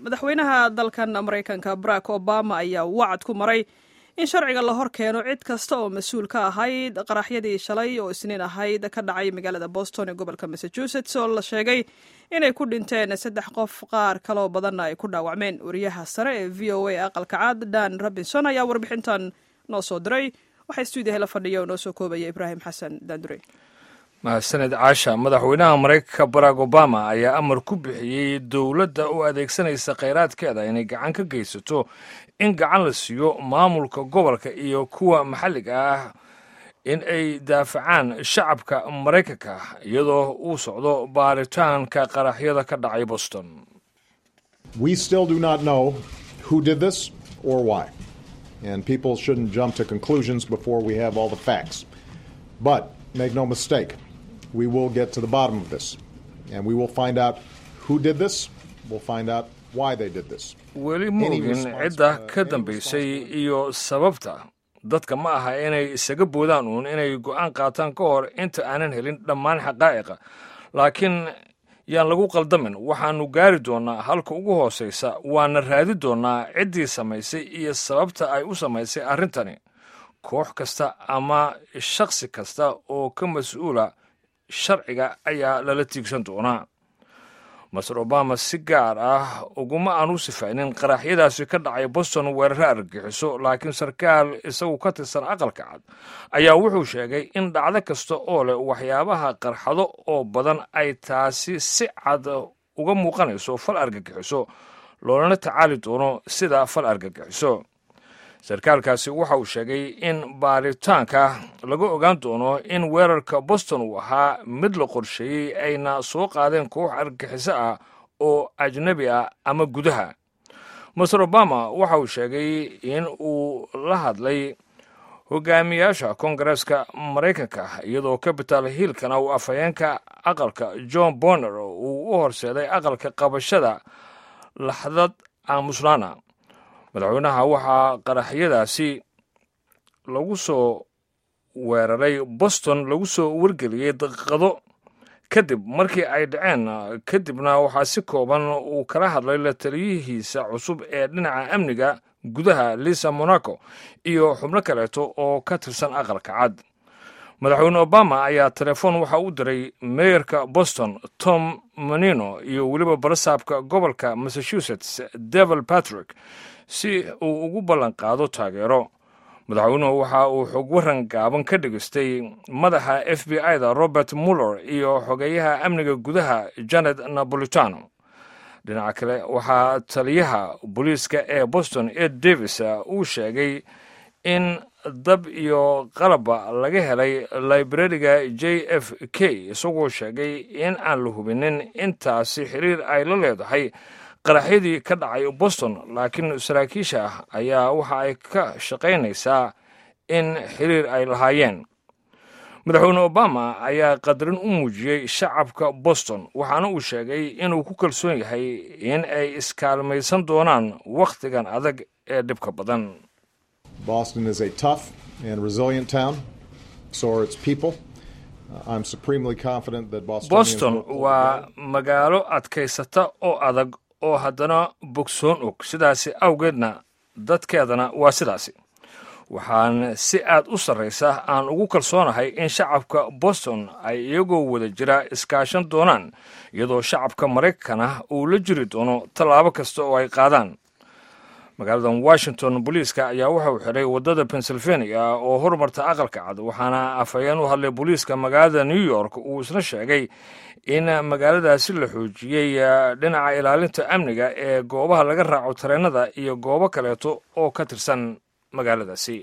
madaxweynaha dalkan maraykanka barack obama ayaa wacad ku maray in sharciga la hor keeno cid kasta oo mas-uul ka ahayd qaraxyadii shalay oo isniin ahayd ka dhacay magaalada boston ee gobolka massachusetts oo la sheegay inay ku dhinteen saddex qof qaar kaloo badanna ay ku dhaawacmeen wariyaha sare ee v o a aqalka cad dan robinson ayaa warbixintan noo soo diray waxaa stuudiyaha la fadhiya oo noo soo koobaya ibraahim xasan daandure mahadsaned caasha madaxweynaha maraykanka barack obama ayaa amar ku bixiyey dowladda u adeegsanaysa khayraadkeeda inay gacan ka geysato in gacan la siiyo maamulka gobolka iyo kuwa maxalliga ah in ay daafacaan shacabka maraykanka iyadoo uu socdo baaritaanka qaraxyada ka dhacay boston We still do not know who did this or why. And people shouldn't jump to conclusions before we have all the facts. But make no mistake, we will get to the bottom of this. And we will find out who did this. We'll find out why they did this. weli ma ogin cidda ka dambaysay iyo sababta dadka ma aha inay isaga boodaan uun inay go'aan qaataan ka hor inta aanan helin dhammaan xaqaa'iqa laakiin yaan lagu qaldamin waxaannu gaari doonnaa halka ugu hoosaysa waana raadi doonnaa ciddii samaysay iyo sababta ay u samaysay arrintani koox kasta ama shakhsi kasta oo ka mas-uula sharciga ayaa lala tiigsan doonaa master obama si gaar ah uguma aan u sifaynin qaraxyadaasi ka dhacay boston weeraro argagixiso laakiin sarkaal isagu ka tirsan aqalka cad ayaa wuxuu sheegay in dhacdo kasta oo leh waxyaabaha qarxado oo badan ay taasi si cad uga muuqanayso fal argagixiso loolana tacaali doono sida fal argagixiso sarkaalkaasi waxa uu sheegay in baaritaanka laga ogaan doono in weerarka boston uu ahaa mid la qorsheeyey ayna soo qaadeen koox argagixiso ah oo ajnebi ah ama gudaha master obama waxa uu sheegay in uu la hadlay hogaamiyaasha koongareeska maraykanka iyadoo capital hillkana uu afhayeenka aqalka john bonner uu u horseeday aqalka qabashada laxdad aamuslaana madaxweynaha waxaa qaraxyadaasi lagu soo weeraray boston lagu soo wargeliyey daqiiqado kadib markii ay dhaceen kadibna waxaa si kooban uu kala hadlay la taliyihiisa cusub ee dhinaca amniga gudaha lisa monaco iyo xubno kaleeto oo ka tirsan aqalka cad madaxweyne obama ayaa telefoon waxa u diray meeyarka boston tom manino iyo weliba barasaabka gobolka massachusetts devil patrick si uu ugu ballan qaado taageero madaxweynuhu waxa uu xog waran gaaban ka dhegestay madaxa f b i da robert muller iyo xogeeyaha amniga gudaha janet napolitano dhinaca kale waxaa taliyaha booliiska ee boston ed davis uu sheegay in dab iyo qalabba laga helay librariga j f k isagoo sheegay in aan la hubinin intaasi xiriir ay la leedahay qaraxyadii ka dhacay boston laakiin saraakiisha ah ayaa waxa ay ka shaqaynaysaa in xiriir ay lahaayeen madaxweyne obama ayaa qadarin u muujiyey shacabka boston waxaana uu sheegay inuu ku kalsoon yahay in ay iskaalmaysan doonaan wakhtigan adag ee dhibka badan Boston is a tough and resilient town. So are its people. Uh, I'm supremely confident that Bostonians boston will pull waa together. magaalo adkaysata oo adag oo haddana bogsoon og sidaasi awgeedna dadkeedana waa sidaasi waxaan si aad u sarraysa aan ugu kalsoonahay in shacabka boston ay iyagoo wada jira iskaashan doonaan iyadoo shacabka maraykankana uu la jiri doono tallaabo kasta oo ay qaadaan magaaladan washington booliiska ayaa waxa uu xidhay waddada pennsylvania oo horumarta aqalka cad waxaana afhayeen u hadlay booliiska magaalada new york uu isna sheegay in magaaladaasi la xoojiyey dhinaca ilaalinta amniga ee goobaha laga raaco tareenada iyo goobo kaleeto oo ka tirsan magaaladaasi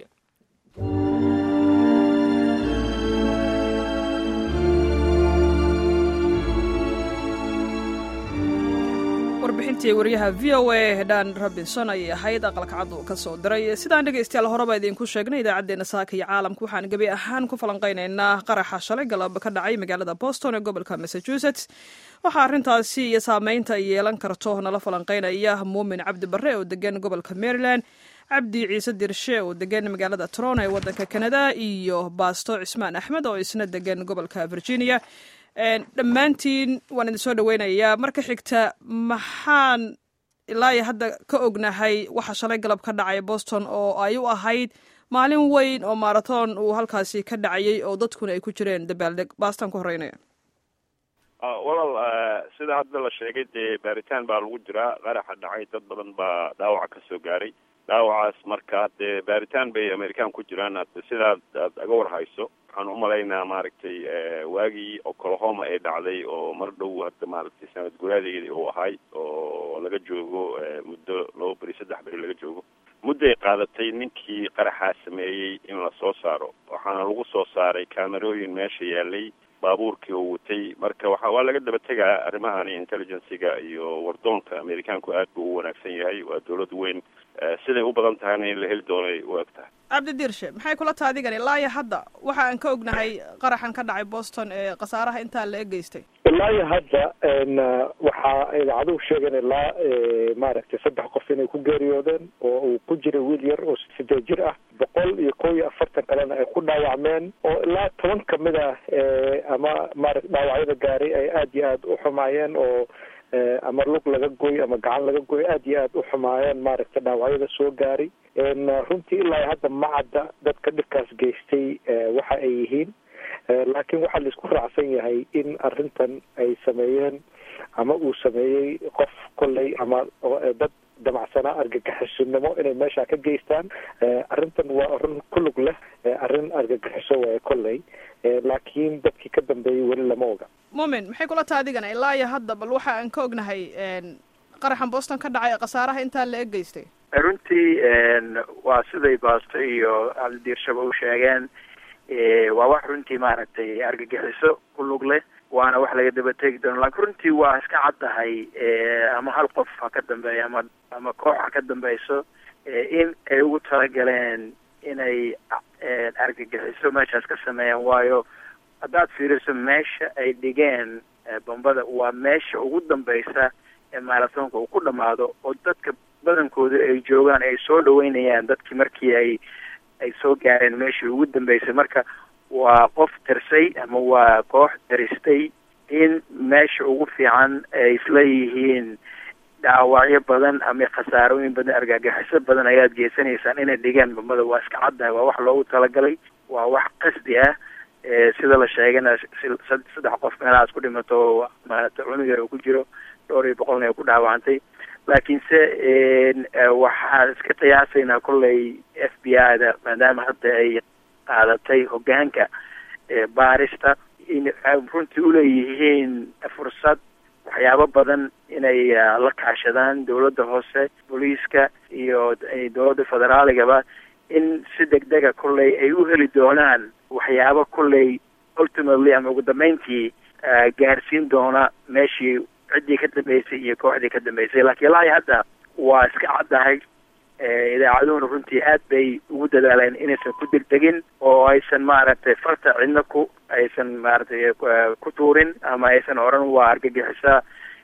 warbixintii waryaha v o a dan robinson ayay ahayd aqalka cad uu ka soo diray sidaan dhegaystayaal horeba idinku sheegnay idaacaddeenna saaka iyo caalamka waxaan gebi ahaan ku falanqaynaynaa qaraxa shalay galab ka dhacay magaalada boston ee gobolka massachusetts waxaa arrintaasi iyo saameynta ay yeelan karto nala falanqaynaya muumin cabdi barre oo degan gobolka maryland cabdi ciise dirshe oo degan magaalada toronto ee waddanka canada iyo baasto cismaan axmed oo isna degan gobolka virginia dhammaantiin waan idin soo dhaweynayaa marka xigta maxaan ilaa iyo hadda ka ognahay waxa shalay galab ka dhacay boston oo ay u ahayd maalin weyn oo marathon uu halkaasi ka dhacayay oo dadkuna ay ku jireen dabaaldeg baastan ku horeynaya walaal sida hadda la sheegay dee baaritaan baa lagu jiraa qaraxa dhacay dad badan baa dhaawaca kasoo gaaray dhaawacaas marka dee baaritaan bay american ku jiraan sidaad aad aga warhayso waxaan umalaynaa maaragtay waagii oklahoma ee dhacday oo mar dhow hadda maaragtay sanad guraadeedi uu ahay oo laga joogo muddo laba beri saddex beri laga joogo mudday qaadatay ninkii qaraxaa sameeyey in la soo saaro waxaana lagu soo saaray kaamerooyin meesha yaalay baabuurkii uu watay marka waxa waa laga daba tegaa arrimahani intelligenciga iyo wardoonka amerikaanku aad buu u wanaagsan yahay waa dawlad weyn siday u badan tahayna in la heli doonay u eg tahay cabdi diirshe maxay kula taha adigani ilaa iyo hadda waxa aan ka ognahay qaraxan ka dhacay boston ee khasaaraha intaa la egeystay ilaa iyo hadda waxaa idaacaduhu sheegeen ilaa maaragtay saddex qof inay ku geeriyoodeen oo uu ku jiray wiil yar oo sideed jir ah boqol iyo kow iyo afartan kalena ay ku dhaawacmeen oo ilaa toban kamid ah ama maarata dhaawacyada gaaray ay aada iyo aada u xumaayeen oo ama lug laga goy ama gacan laga goy aada iyo aada u xumaayeen maaragta dhaawacyada soo gaaray runtii ilaa hadda ma cadda dadka dhibkaas geystay waxa ay yihiin laakiin waxaa laisku raacsan yahay in arrintan ay sameeyeen ama uu sameeyey qof kolley ama dad damacsanaa argagixisinimo inay meesha ka geystaan arrintan waa arrin ku lug leh arrin argagixiso waaye kolley laakiin dadkii ka dambeeyey weli lama oga mumin maxay kula taha adigana ilaa iyo hadda bal waxa aan ka ognahay qaraxan boston ka dhacay khasaaraha intaa la egeystay runtii waa siday baasto iyo cabdidiirshaba u sheegeen waa wax runtii maaragtay argagixiso ku lug leh waana wax laga daba tegi doono laakiin runtii waa iska caddahay ama hal qof ha ka dambeeya ama ama koox ha ka dambeyso in ay ugu talagaleen inay argagixiso meeshaas ka sameeyaan waayo haddaad fiiriso meesha ay dhigeen bombada waa meesha ugu dambeysa ee maarathonka uu ku dhamaado oo dadka badankooda ay joogaan ay soo dhaweynayaan dadkii markii ay ay soo gaareen meeshii ugu dambeysay marka waa qof tirsay ama waa koox tiristay in meesha ugu fiican ay isla yihiin dhaawacyo badan ama khasaarooyin badan argagaxiso badan ayaad geysanaysaan inay dhigeen bombada waa iska caddahay waa wax loogu talagalay waa wax qasdi ah sida la sheegana saddex qof meelahaas ku dhimato maarata cunug yar uu ku jiro dhowr iyo boqolna ay ku dhaawacantay laakiinse waxaan iska qiyaasaynaa kolley f b i da maadaama hadda ay qaadatay hogaanka baarista in runtii uleeyihiin fursad waxyaabo badan inay la kaashadaan dawladda hoose booliiska iyo dawladda federaaligaba in si degdega kolley ay u heli doonaan waxyaabo kolley ultimately ama ugu dambeyntii gaarsiin doona meeshii ciddii ka dambeysay iyo kooxdii ka dambeysay laakiin ilaa iyo hadda waa iska caddahay idaacaduhuna runtii aad bay ugu dadaaleen inaysan ku degdegin oo aysan maaragtay farta cidna ku aysan maaragtay ku tuurin ama aysan odhan waa argagixisa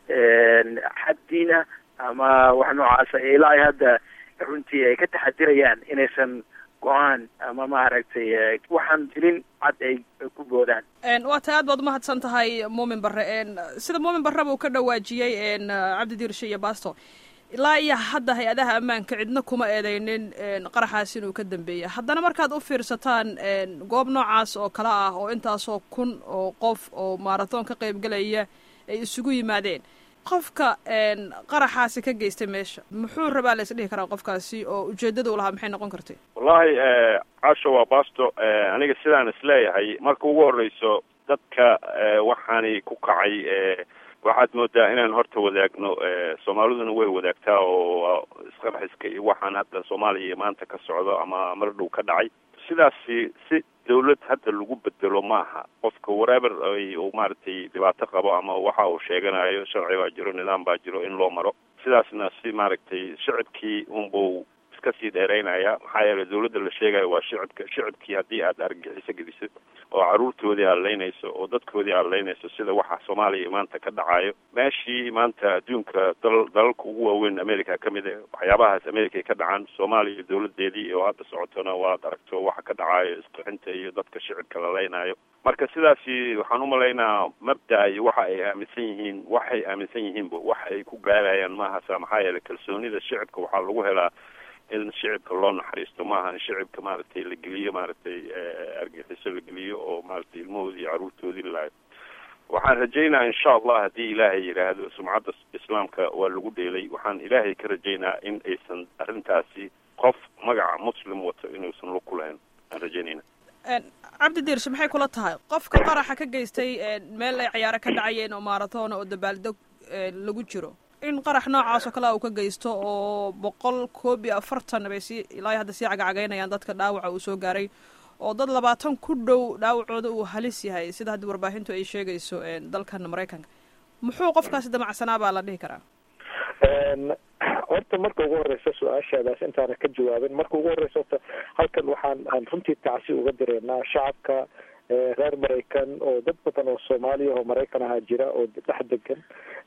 xaddiina ama wax noocaasa ilaa iyo hadda runtii ay ka taxadirayaan inaysan go-aan ama maaragtay waxaan jirin cad ay ku boodaan waa tay aad baad umahadsan tahay muumin barre sida muumin barreba uu ka dhawaajiyey cabdi diirshe iyo basto ilaa iyo hadda hay-adaha ammaanka cidna kuma eedeynin qaraxaas inuu ka dambeeya haddana markaad u fiirsataan goob noocaas oo kale ah oo intaasoo kun oo qof oo maarathon ka qaybgelaya ay isugu yimaadeen qofka qaraxaasi ka geystay meesha muxuu rabaa la isdhihi karaa qofkaasi oo ujeedada u lahaa maxay noqon kartay wallahi casho waa basto aniga sidaan isleeyahay marka ugu horeyso dadka waxaani ku kacay waxaad moodaa inaan horta wadaagno soomaaliduna way wadaagtaa oo isqarxiska iyo waxaan hadda soomaaliya maanta ka socdo ama mar dhow ka dhacay sidaasi si dawlad hadda lagu bedelo maaha qofka waraever uu maaragtay dhibaato qabo ama waxa uu sheeganayo sharci baa jiro nidaam baa jiro in loo maro sidaasna si maaragtay shicibkii unbuu iska sii dheeraynaya maxaa yeelay dawladda la sheegayo waa shicibka shicibkii haddii aad argagixiso gelisid oo caruurtoodii hadlaynayso oo dadkoodii hadlaynayso sida waxa soomaaliya maanta ka dhacayo meeshii maanta adduunka dal dalalka ugu waaweyn america ka mid ah waxyaabahaas america ka dhacaan soomaaliya dowladeedii oo hadda socotona waad aragto waxa ka dhacayo isqixinta iyo dadka shicibka la leynayo marka sidaasi waxaan umalaynaa mabda iyo waxa ay aaminsan yihiin waxay aaminsan yihiinba wax ay ku gaarayaan maahasa maxaa yeelay kalsoonida shicibka waxaa lagu helaa in shicibka loo naxariisto maaha in shicibka maaragtay la geliyo maaragtay argaxiso la geliyo oo maaragtay ilmahoodii iyo caruurtoodii laayo waxaan rajaynaa insha allah haddii ilaahay yidhaahdo sumcadda islaamka waa lagu dheelay waxaan ilaahay ka rajaynaa in aysan arrintaasi qof magaca muslim wato inuusan lug ku lahayn aan rajaynayna cabdi diirshe maxay kula tahay qofka qaraxa ka geystay meel ay cayaaro ka dhacayeen oo maaratoona oo dabaaldeg lagu jiro in qarax noocaas oo kale uu ka geysto oo boqol koob iyo afartan bay si ilaa hadda sii cagacagaynayaan dadka dhaawaca uu soo gaaray oo dad labaatan ku dhow dhaawacooda uu halis yahay sida haddii warbaahintu ay sheegayso dalkan maraykanka muxuu qofkaasi damacsanaa baa la dhihi karaa horta marka ugu horeysa su-aashaadaas intaana ka jawaabin marka ugu horeysa horta halkan waxaan aan runtii tacsi uga direynaa shacabka reer maraykan oo dad badan oo soomaaliya oo maraykan ahaa jira oo dhex degan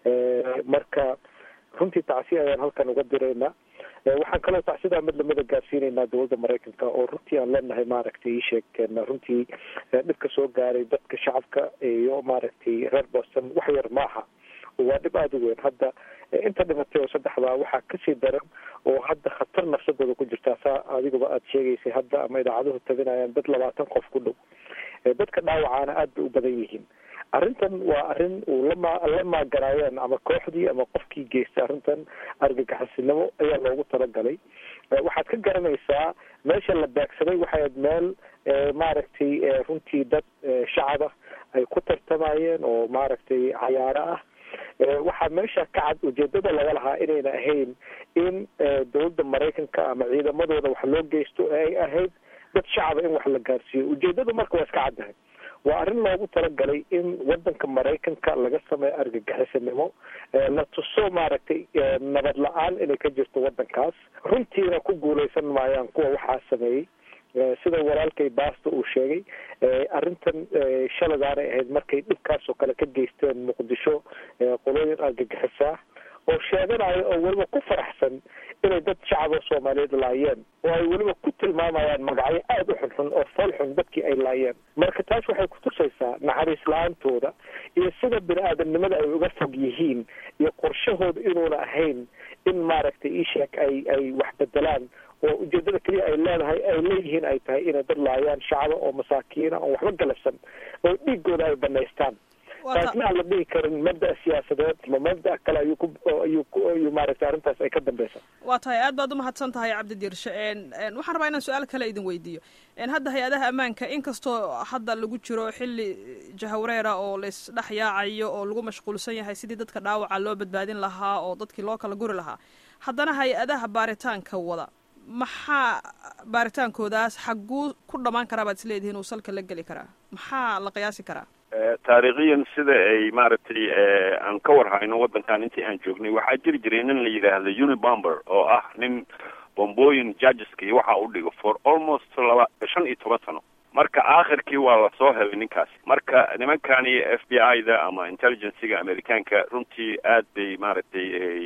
marka runtii tacsi ayaan halkan uga diraynaa waxaan kaloo tacsidaa mid lamida gaarsiinaynaa dowladda maraykanka oo runtii aan leenahay maaragtay ii sheegeen runtii dhibka soo gaaray dadka shacabka iyo maaragtay reer boston wax yar maaha waa dhib aada u weyn hadda inta dhimatay oo saddexdaa waxaa kasii daran oo hadda khatar nafsadooda ku jirtaa saa adiguba aada sheegaysay hadda ama idaacaduhu tabinayaan dad labaatan qof ku dhow dadka dhaawacaana aada bay u badan yihiin arrintan waa arrin uu lama la maaganaayeen ama kooxdii ama qofkii geystay arrintan argagaxisinimo ayaa loogu talagalay waxaad ka garanaysaa meesha la baagsaday waxay aad meel maaragtay runtii dad shacab ah ay ku tartamayeen oo maaragtay cayaaro ah waxaa meesha ka cad ujeedada laga lahaa inayna ahayn in dowladda maraykanka ama ciidamadooda wax loo geysto ee ay ahayd dad shacaba in wax la gaarsiiyo ujeedadu marka waa iska caddahay waa arrin loogu talagalay in wadanka maraykanka laga sameeyo argagixisanimo la tuso maaragtay nabad la-aan inay ka jirto wadankaas runtiina ku guuleysan maayaan kuwa waxaa sameeyey sida walaalkay baasta uu sheegay arrintan shaladaanay ahayd markay dhibkaas oo kale ka geysteen muqdisho qolooyin argagixisaa oo sheeganayo oo weliba ku faraxsan inay dad shacab oo soomaaliyeed laayeen oo ay weliba ku tilmaamayaan magacyo aada u xunxun oo fool xun dadkii ay laayeen marka taas waxay kutusaysaa naxariis la-aantooda iyo sida bini aadamnimada ay uga fog yihiin iyo qorshahooda inuuna ahayn in maaragtay iisheeg ay ay wax bedelaan oo ujeedada keliya ay leedahay ay leeyihiin ay tahay inay dad laayaan shacaba oo masaakiina oon waxba galabsan oo dhiigooda ay banaystaan taasna aan la dhihi karin mabda siyaasadeed ma mabda kale ayuu ku ayuu ku ayuu maaragtay arrintaas ay ka dambeysa waa tahay aad baad umahadsan tahay cabdi diirshe waxaan rabaa inaan su-aal kale idin weydiiyo hadda hay-adaha ammaanka inkastoo hadda lagu jiro xilli jahawreera oo laisdhex yaacayo oo lagu mashquulsan yahay sidii dadka dhaawaca loo badbaadin lahaa oo dadkii loo kala guri lahaa haddana hay-adaha baaritaanka wada maxaa baaritaankoodaas xagguu ku dhamaan karaa baad isleedihiin uu salka la geli karaa maxaa la qiyaasi karaa taariikhiyan sida ay maaragtay aan ka warhayno waddankan intii aan joognay waxaa jiri jiray nin la yidhaahdo unibomber oo ah nin bombooyin judgeska iyo waxa u dhigo for almost laba shan iyo toban sano marka aakhirkii waa lasoo helay ninkaas marka nimankani f b i da ama intelligencega americaanka runtii aad bay maaragtay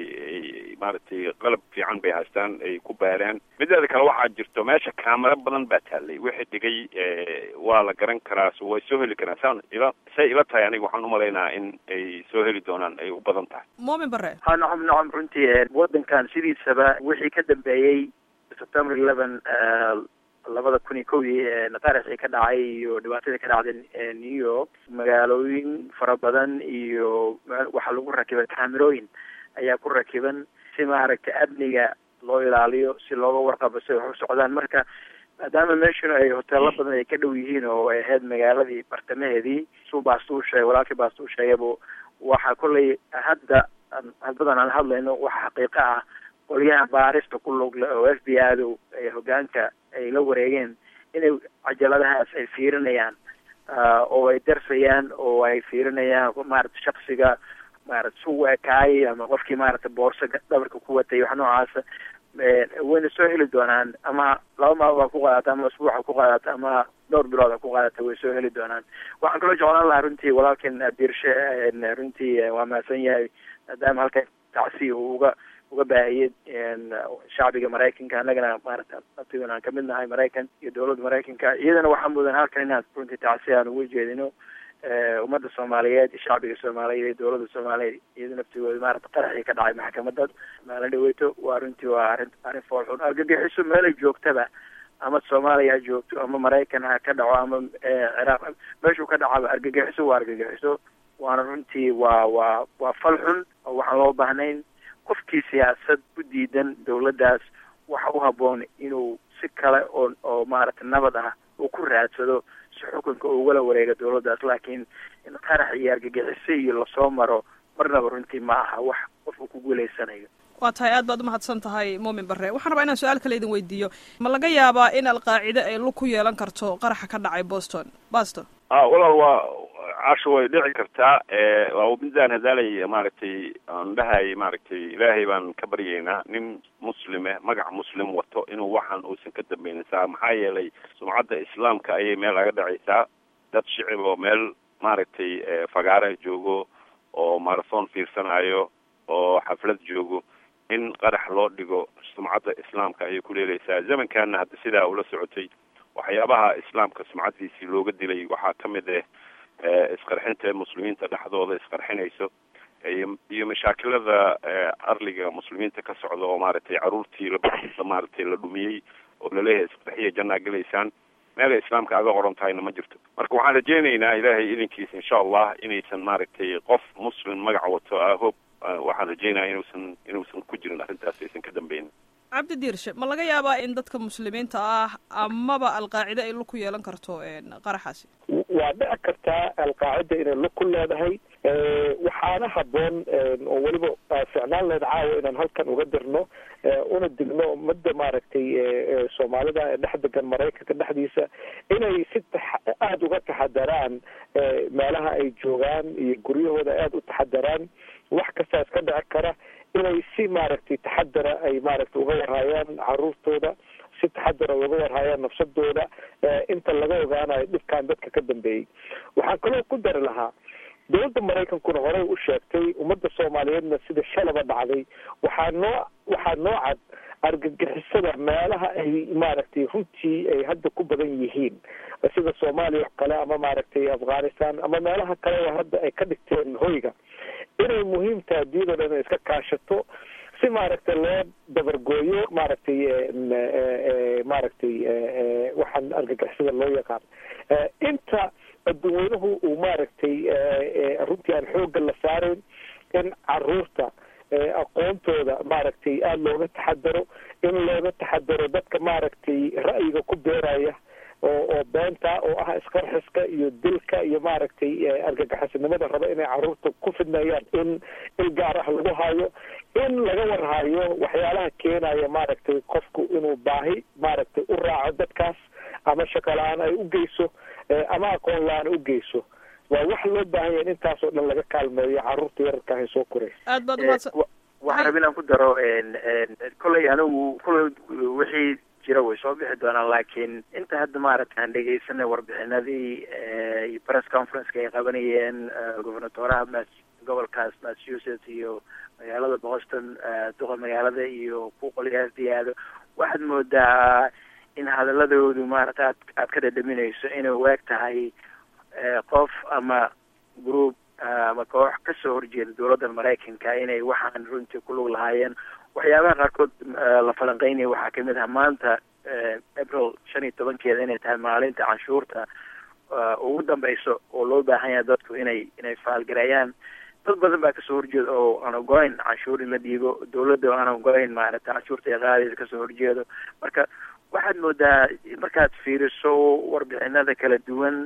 maaragtay qalab fiican bay haystaan ay ku baaraan mideeda kale waxaa jirto meesha kaamero badan baa taallay wixii dhigay waa la garan karaa way soo heli karaan saan ila say ila tahay aniga waxaan umalaynaa in ay soo heli doonaan ay u badan tahay moomin bare ha nacam nacam runtii waddankan sidiisaba wixii ka dambeeyey september eleven labada kun iyo kowdii nataarixii ka dhacay iyo dhibaatadii ka dhacday new york magaalooyin fara badan iyo waxaa lagu rakibay kaamirooyin ayaa ku rakiban si maaragtay amniga loo ilaaliyo si looga warqabo si wax u socdaan marka maadaama meeshuna ay hoteelo badan ay ka dhow yihiin oo ay ahayd magaaladii bartamaheedii suu baasta u sheegay walaalkii baasta u sheegaybu waxaa kollay hadda hadbadan aan hadlayno waxa xaqiiqo ah qolyaha baarista ku lugle oo f b i du ay hogaanka ay la wareegeen inay cajaladahaas ay fiirinayaan oo ay darsayaan oo ay fiirinayaan maarata shaksiga maarata su ekaayay ama qofkii maarata boorso dhabarka ku watay wax noocaasa wayna soo heli doonaan ama laba maalmood ha ku qaadato ama asbuuc ha ku qaadato ama dhowr bilood a ku qaadata way soo heli doonaan waxaan kaloo jeclaan lahaa runtii walaalkan diirshe runtii waa mahadsan yahay maadaama halka tacsi uu uga uga baahiyey shacbiga maraykanka annagana maarata naftigan aan kamid nahay maraykan iyo dowladda maraykanka iyadana waxaa mudan halkan inaan runtii tacsi aan uga jeedino ummadda soomaaliyeed iyo shacbiga soomaaliyeed iyo dowladda soomaaliyeed iyada naftigooda maarata qaraxii ka dhacay maxkamadad maalin dhaweyto waa runtii waa arrin arrin foolxun argagixiso meelay joogtaba ama soomaaliya ha joogto ama maraykan ha ka dhaco ama ciraaq meeshuu ka dhacaba argagixiso waa argagixiso waana runtii waa waa waa fal xun oo waxaan loo baahnayn qofkii siyaasad u diidan dowladdaas waxa u habboon inuu si kale oo oo maaragtay nabad ah uu ku raadsado si xukunka ugala wareega dowladdaas laakiin in qarax iyo argagixiso iyo lasoo maro marnaba runtii ma aha wax qof uu ku guulaysanayo waa tahay aad baad umahadsan tahay muumin barre waxaan rabaa inaan su-aal kale idin weydiiyo ma laga yaabaa in alqaacide ay lug ku yeelan karto qaraxa ka dhacay boston boston a walaal waa casho way dhici kartaa waa midaan hadaalay maaragtay aan dhahay maaragtay ilaahay baan ka baryaynaa nin muslime magac muslim wato inuu waxaan uusan ka dambeynaysaa maxaa yeelay sumcadda islaamka ayay meel laga dhacaysaa dad shicib oo meel maaragtay fagaara joogo oo marathon fiirsanayo oo xaflad joogo in qarax loo dhigo sumcadda islaamka ayay ku leelaysaa zamankaana hadda sidaa ula socotay waxyaabaha islaamka sumcaddiisii looga dilay waxaa ka mid ah isqarxinta muslimiinta dhexdooda isqarxinayso iyo mashaakilada arliga muslimiinta ka socda oo maaragtay caruurtii la maaragtay la dhumiyey oo laleeyahay isqarxiya jannaa gelaysaan meelay islaamka aga qoran tahayna ma jirto marka waxaan rajeynaynaa ilaahay idinkiisa insha allah inaysan maaragtay qof muslim magac wato ahob waxaan rajeynaya inuusan inuusan ku jirin arrintaas aysan ka dambeyn cabdi diirshe ma laga yaabaa in dadka muslimiinta ah amaba alqaacide ay lug ku yeelan karto qaraxaasi waa dhici kartaa alqaacida inay lug ku leedahay waxaana habboon oo weliba ficnaan leed caawa inaan halkan uga dirno una digno ummadda maaragtay soomaalida ee dhex degan maraykanka dhexdiisa inay si aada uga taxadaraan meelaha ay joogaan iyo guryahooda aada u taxadaraan wax kastaa iska dhici kara inay si maaragtay taxadara ay maaragtay uga warhaayaan caruurtooda si taxadara uga warhaayaan nafsadooda inta laga ogaanayo dhibkan dadka ka dambeeyey waxaan kaloo ku dari lahaa dowladda maraykankuna horey u sheegtay ummadda soomaaliyeedna sida shalaba dhacday waxaa noo waxaa noo cad argagixisada meelaha ay maaragtay runtii ay hadda ku badan yihiin sida soomaaliya oo kale ama maaragtay afghanistan ama meelaha kale oo hadda ay ka dhigteen hoyga inay muhiim tahay adduunyada dhan inay iska kaashato si maaragtay loo dabargooyo maaragtay maaragtay waxaan argagixisada loo yaqaan inta adduunweynuhu uu maaragtay runtii aan xoogga la saarayn in caruurta aqoontooda maaragtay aada looga taxadaro in looga taxadaro dadka maaragtay ra'yiga ku beeraya oo oo beenta oo ah isqarxiska iyo dilka iyo maaragtay argagaxisinimada raba inay caruurta ku fidnayaan in il gaar ah lagu hayo in laga warhayo waxyaalaha keenaya maaragtay qofku inuu baahi maaragtay u raaco dadkaas ama shaqo la-aan ay u geyso ama aqoon la-aan u geyso waa wax loo baahan yahay in intaasoo dhan laga kaalmeeyo caruurta yararka ahay soo koraysa aad baad umahadsan waxaan raba inaan ku daro kolley anigu kolley wixii jira way soo bixi doonaan laakiin inta hadda maaragta aan dhegeysanay warbixinadii iyo press conferenceka ay qabanayeen gobernatoraha mas gobolkaas massachusetts iyo magaalada boston duqa magaalada iyo ku qolyaasdiyaado waxaad moodaa in hadaladoodu maaragta aad aad ka dhadhaminayso inay waag tahay qof ama group ama koox kasoo horjeeda dowladda maraykanka inay waxaan runtii ku lug lahaayeen waxyaabaha qaarkood la falanqeynaya waxaa kamid ah maanta april shan iyo tobankeeda inay tahay maalinta canshuurta ugu dambeyso oo loo baahan yahay dadku inay inay faalgareeyaan dad badan baa kasoo horjeeda oo aan ogoleyn canshuur in la dhiibo dowladda oo aan ogoleyn maaragta canshuurta ee qaadaysa kasoo horjeedo marka waxaad moodaa markaad fiiriso warbixinada kala duwan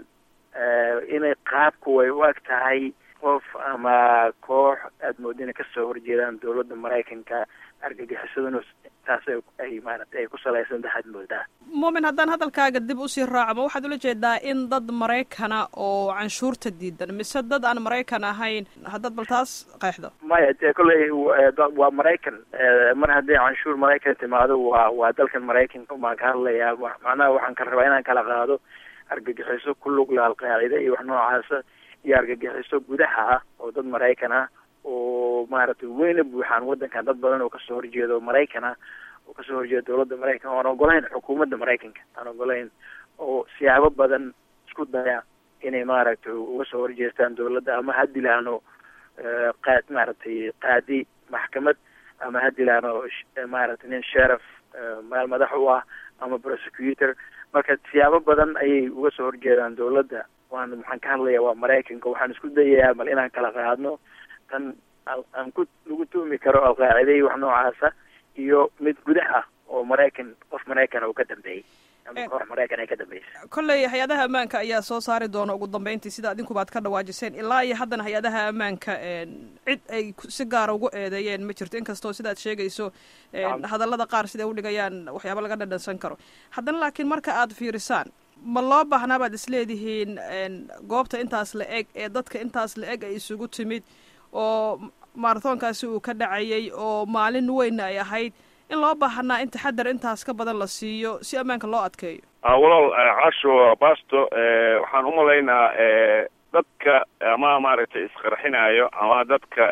inay qaabku way u eg tahay qof ama koox aada mooda inay kasoo horjeedaan dowladda maraykanka argagixisaduna taas ay maarata ay ku salaysan tahay aad moodaa muumin haddaan hadalkaaga dib usii raaco ma waxaad ula jeedaa in dad maraykana oo canshuurta diidan mise dad aan maraykan ahayn haddaad bal taas qeexdo maya dee kolley waa maraykan mar haddii canshuur maraykan timaado waa waa dalkan maraykanka baan ka hadlayaa macnaha waxaan ka rabaa inaan kala qaado argagixiso ku lug leh alqaacida iyo wax noocaasa iyo argagixiso gudaha ah oo dad maraykan ah oo maaragtay weyna buuxaan waddankan dad badan oo kasoo horjeeda oo maraykan ah oo kasoo horjeeda dowladda maraykan oan ogolayn xukuumadda maraykanka aan ogolayn oo siyaabo badan isku daya inay maaragtay uga soo horjeestaan dowladda ama ha dilaano qaad maaragtay qaadi maxkamad ama ha dilaano maaragtay nin sherif meel madax u ah ama prosecutor marka siyaabo badan ayay uga soo horjeedaan dowladda waan maxaan ka hadlayaa waa maraykanka waxaan isku dayayaa mal inaan kala qaadno tan aan ku lagu tuumi karo alqaacida iyo wax noocaasa iyo mid gudaha oo maraykan qof maraykan uu ka dambeeyey ama koox maraykan ay ka dambeysay kolley hay-adaha ammaanka ayaa soo saari doona ugu dambeyntii sida adinkubaad ka dhawaajiseen ilaa iyo haddana hay-adaha ammaanka cid ay si gaara ugu eedeeyeen ma jirto inkastoo sidaad sheegayso hadallada qaar siday udhigayaan waxyaaba laga dhadhansan karo haddana laakiin marka aad fiirisaan ma loo baahnaa baad isleedihiin goobta intaas la eg ee dadka intaas la eg ay isugu timid oo maarathonkaasi uu ka dhacayay oo maalin weynna ay ahayd in loo baahanaa in taxadar intaas ka badan la siiyo si ammaanka loo adkeeyo walaal casho basto waxaan umalaynaa dadka ama maaragtay isqarxinayo ama dadka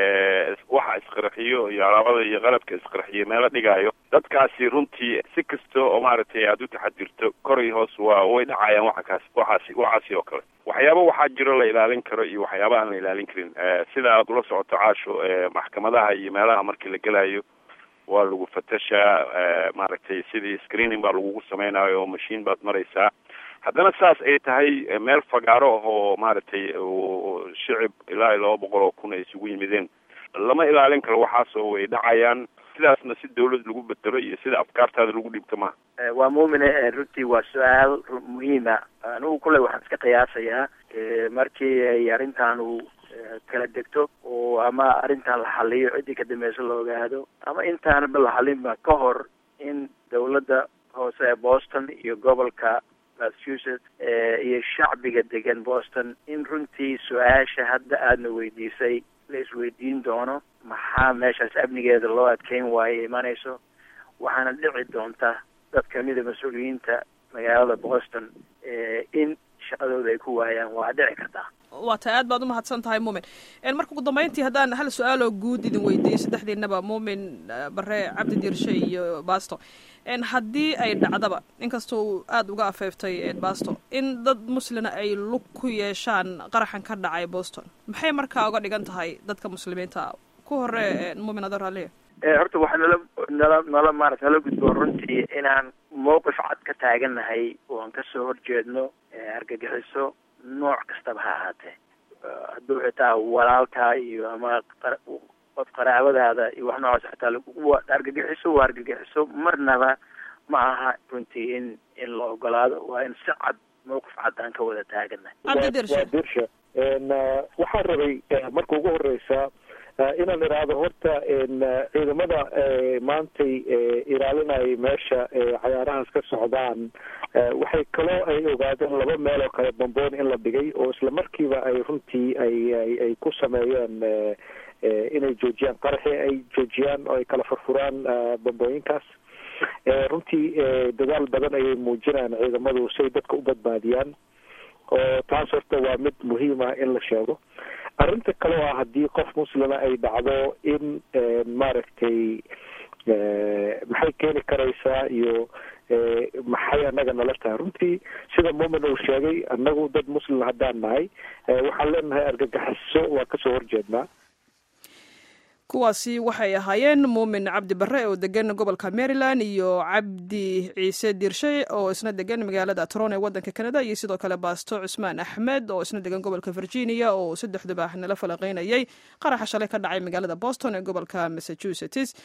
waxa isqarxiyo iyo alaabada iyo qalabka isqarxiyo meelo dhigaayo dadkaasi runtii si kasta oo maaragtay aada u taxadirto kor iyo hoos waa way dhacayaan waxakaas waxaasi waxaasi oo kale waxyaaba waxaa jiro la ilaalin karo iyo waxyaaba aan la ilaalin karin sida aad ula socoto caasho maxkamadaha iyo meelaha markii la gelayo waa lagu fatashaa maaragtay sidii screening baa lagugu samaynayo oo machine baad maraysaa haddana saas ay tahay meel fagaaro ah oo maaragtay shicib ilaa iyo laba boqol oo kun ay isugu yimideen lama ilaalin karo waxaasoo way dhacayaan sidaasna si dawlad lagu bedelo iyo sida afkaartaada lagu dhibto maha waa muumine runtii waa su-aal muhiima anigu kule waxaan iska qiyaasayaa markii ay arrintan uu kala degto oo ama arrintan la xaliyo ciddii ka dambeysa la ogaado ama intaanaba la xalinba ka hor in dawladda hoose ee boston iyo gobolka massachusetts iyo shacbiga degan boston in runtii su-aasha hadda aadna weydiisay la isweydiin doono maxaa meeshaas amnigeeda loo adkeyn waayo imanayso waxaana dhici doonta dad kamida mas-uuliyiinta magaalada boston in shaqadooda ay ku waayaan waa dhici kartaa waa tahay aad baad umahadsan tahay muumin marka ugu dambeyntii haddaan hal su-aaloo guud idin weydiiyo saddexdiinaba muumin bare cabdi diirshe iyo basto haddii ay dhacdaba inkastoo uu aada uga afeeftay basto in dad muslina ay lug ku yeeshaan qaraxan ka dhacay boston maxay markaa uga dhigan tahay dadka muslimiinta ku hore muumin adoo raaliya horta waxaa nala nala nala maarata nala gudbo runtii inaan mowqif cad ka taagannahay oo aan kasoo horjeedno argagixiso nooc kastaba ha ahaatee hadduu xitaa walaalkaa iyo ama qof qaraabadaada iyo wax noocaas xitaa argagixiso waa argagixiso marnaba ma aha runtii in in la ogolaado waa in si cad mawqif cad aan ka wada taaganahay cabdi dirshe waa dirsha waxaan rabay marka ugu horeysa inaan idhaahdo horta ciidamada maantay ilaalinaya meesha cayaarahaas ka socdaan waxay kaloo ay ogaadeen laba meel oo kale bamboon in la dhigay oo isla markiiba ay runtii ay ay ku sameeyeen inay joojiyaan qaraxi ay joojiyaan oo ay kala furfuraan bambooyinkaas runtii dadaal badan ayay muujinayaan ciidamadu si ay dadka u badbaadiyaan oo taas horta waa mid muhiim ah in la sheego arrinta kale oo ah haddii qof muslima ay dhacdo in maaragtay maxay keeni karaysaa iyo maxay annaga nala tahay runtii sida muumin uu sheegay annagu dad muslim haddaan nahay waxaan leenahay argagaxiso waa kasoo horjeednaa kuwaasi waxay ahaayeen muumin cabdi bare oo degan gobolka maryland iyo cabdi ciise diirshe oo isna degan magaalada tron ee waddanka canada iyo sidoo kale baasto cusmaan axmed oo isna degan gobolka virginia oo saddexduba nala falaqeynayay qaraxa shalay ka dhacay magaalada boston ee gobolka massachusetts